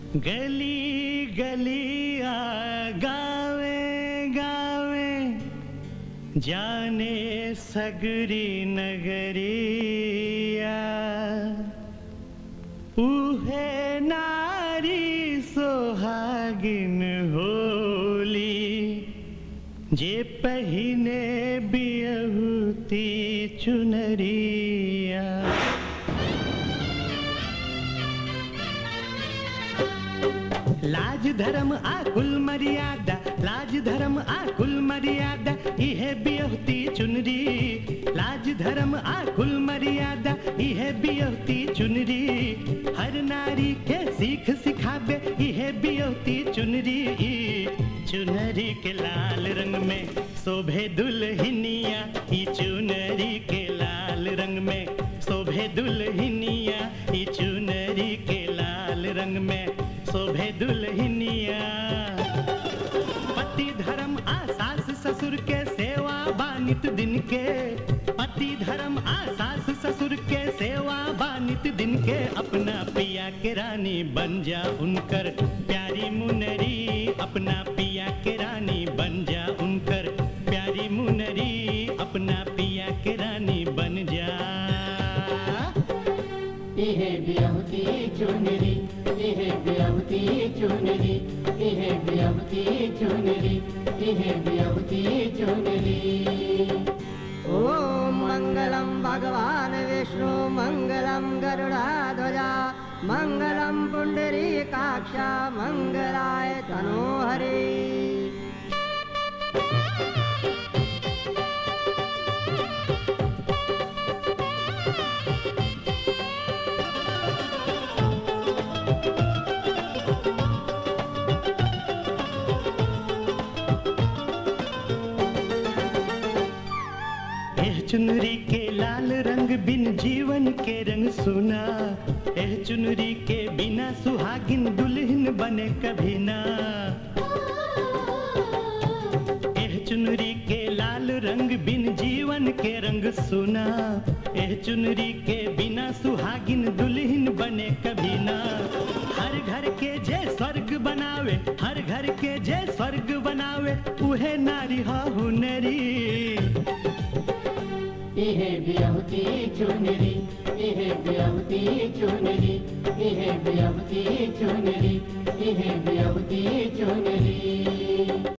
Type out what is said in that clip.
गली गलिया गावे गावे जाने सगरी नगरिया उहे नारी सोहागिन होली जे पहिने बियहुती चुनरिया लाज धर्म आ कुल मर्यादा लाज धर्म आ कुल मर्यादा इहे बियहती चुनरी लाज धर्म आ कुल मर्यादा इहे बियहती चुनरी हर नारी के सीख सिखाबे इहे बियहती चुनरी चुनरी के लाल रंग में शोभे दुल्हनिया ई चुनरी के लाल रंग में शोभे दुल्हनिया ई चुनरी के लाल रंग में शोभे दुल्हनिया पति धर्म आ सास ससुर के सेवा बानित दिन के पति धर्म आ सास ससुर के सेवा बानित दिन के अपना पिया के रानी बन जा उनकर प्यारी मुनरी अपना पिया के रानी बन जा उनकर प्यारी मुनरी अपना पिया के रानी बन जा इहे बियहुती चुनरी इहे बियहुती चुनरी इहे बियहुती चुनरी इहे बियहुती चुनरी ॐ मङ्गलं भगवान् विष्णु मङ्गलं गरुडाध्वजा मङ्गलं पुण्डरीकाक्षा मङ्गलाय तनोहरे एह चुनरी के लाल रंग बिन जीवन के रंग सुना एह चुनरी के बिना सुहागिन दुल्हन बने कभी ना एह चुनरी के लाल रंग बिन जीवन के रंग सुना एह चुनरी के बिना सुहागिन दुल्हन बने कभी ना हर घर के जे स्वर्ग बनावे हर घर के जे स्वर्ग बनावे उहे नारी हा हुनरी इहे बियहुती चुनरी इहे बियहुती चुनरी इहे बियहुती चुनरी इहे बियहुती चुनरी